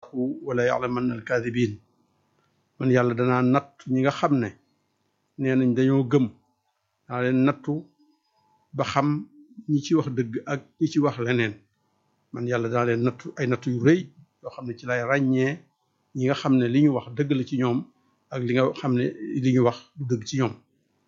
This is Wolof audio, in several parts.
wala ya'lamanna al-kaadibin man yàlla danaa natt ñi nga xam ne nee nañ dañoo gëm daa leen nattu ba xam ñi ci wax dëgg ak ñi ci wax leneen man yàlla daa leen nattu ay nattu yu rëy yoo xam ne ci lay ràññee ñi nga xam ne li ñu wax dëgg la ci ñoom ak li nga xam ne li ñu wax du dëgg ci ñoom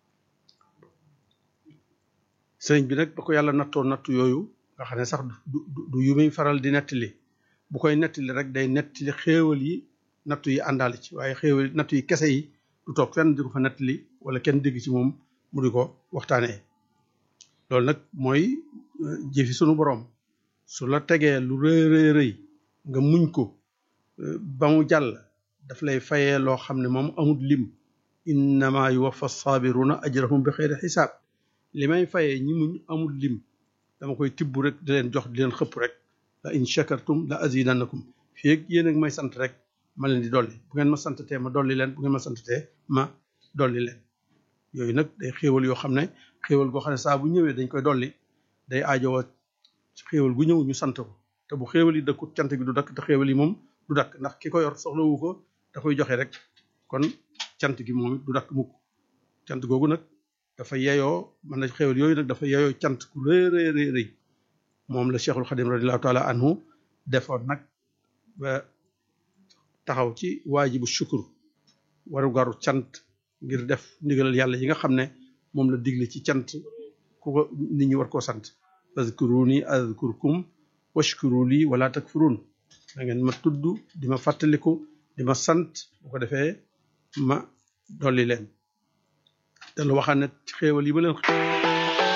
sëriñ bi nag ba ko yàlla nattoo nattu yooyu nga xam ne sax du du yu muy faral di nettali bu koy nettali rek day nettali xéewal yi nattu yi àndaale ci waaye xéewal nattu yi kese yi du toog fenn di ko fa nettali wala kenn dégg ci moom mu di ko waxtaanee loolu nag mooy jëfi sunu borom su la tegee lu rëy rëy rëy nga muñ ko ba mu jàll daf lay fayee loo xam ne moom amul lim innama yuwaffa sabiruna ajrahum bi xeyri xisaab li may fayee ñi muñ amul lim dama koy tibb rek di leen jox di leen xëpp rek la in shakartum la azidannakum fii ak yéen ak may sant rek ma leen di dolli bu ngeen ma santatee ma dolli leen bu ngeen ma santatee ma dolli leen yooyu nag day xéewal yoo xam ne xéewal goo xam ne saa bu ñëwee dañ koy dolli day aajowoo xéewal gu ñëw ñu sant ko te bu xéewal yi dëkkut cant gi du dakk te xéewal yi moom du dakk ndax ki ko yor soxlawu ko da koy joxe rek kon cant gi moom it du dakk mukk cant googu nag dafa yeyoo man na xéewal yooyu nag dafa yeyoo cant ku rëy rëy rëy rëy moom la Cheikhul Xadim radiallahu taala anhu defoon nag ba taxaw ci waajibu shukur waru garu cant ngir def ndigalal yàlla yi nga xam ne moom la digle ci cant ku ko nit ñi war koo sant fazkuruni azkurkum washkuru li wala takfurun da ngeen ma tudd di ma fàttaliku di ma sant bu ko defee ma dolli leen te lu waxaan ne xéewal yi ma leen